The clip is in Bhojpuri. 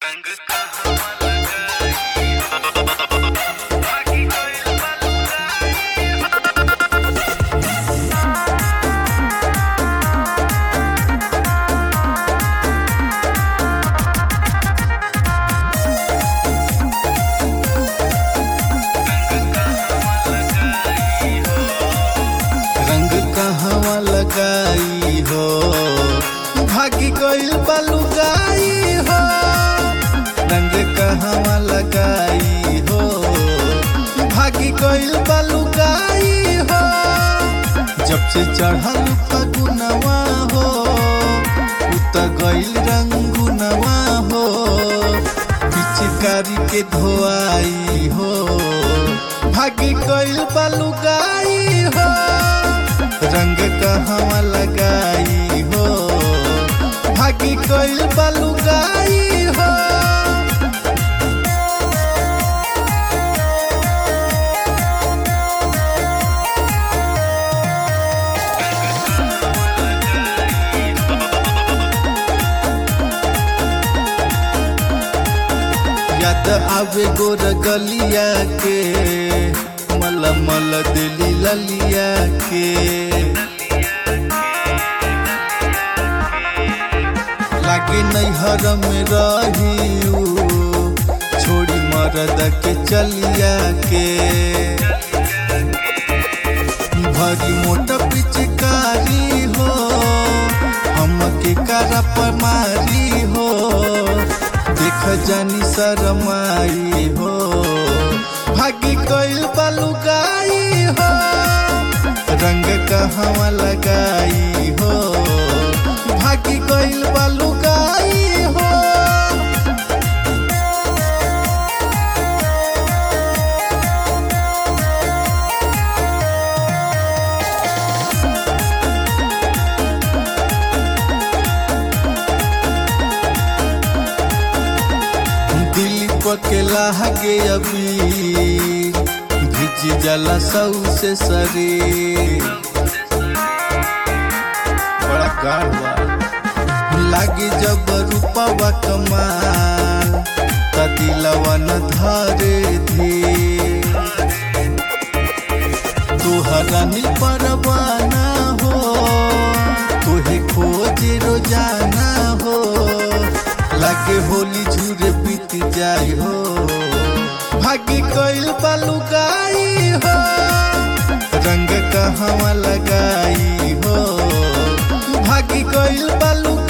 रंग कहवा लगाई हो भागी गइल बलुगाई हो रंग कहवा लगाई हो भागी गइल बलुगाई हो जब से चढ़ल फगुनवा हो उत गइल रंगुनवा हो पिचकारी के धोआई हो भागी गइल बलुगाई हो रंग कहवा लगाई हो भागी गइल बलुगाई हो याद आवे गोर गलिया के मल मल दिली ललिया के लागे नैहर में रही छोड़ी मरद के चलिया के भरी मोट पिचकारी हो हमके करा पर मारी हो देख जानी शरमाई हो भागी कोइल बलुगाई हो रंग कहवा लगाई हो भागी कोइल बलुगाई हो दिल के लागे अभी भिज जला सौ से सरे बड़ा गाढ़वा लागे जब रूपवा कमाल त दिलवा न धरे धी तोहरा नील परवाना हो तोहे खोजे रोजाना हो लागे होली झूरे बीत जाई हो भागी कोइल बलुगाई हो रंग कहवा लगाई हो भागी कोइल बलुगाई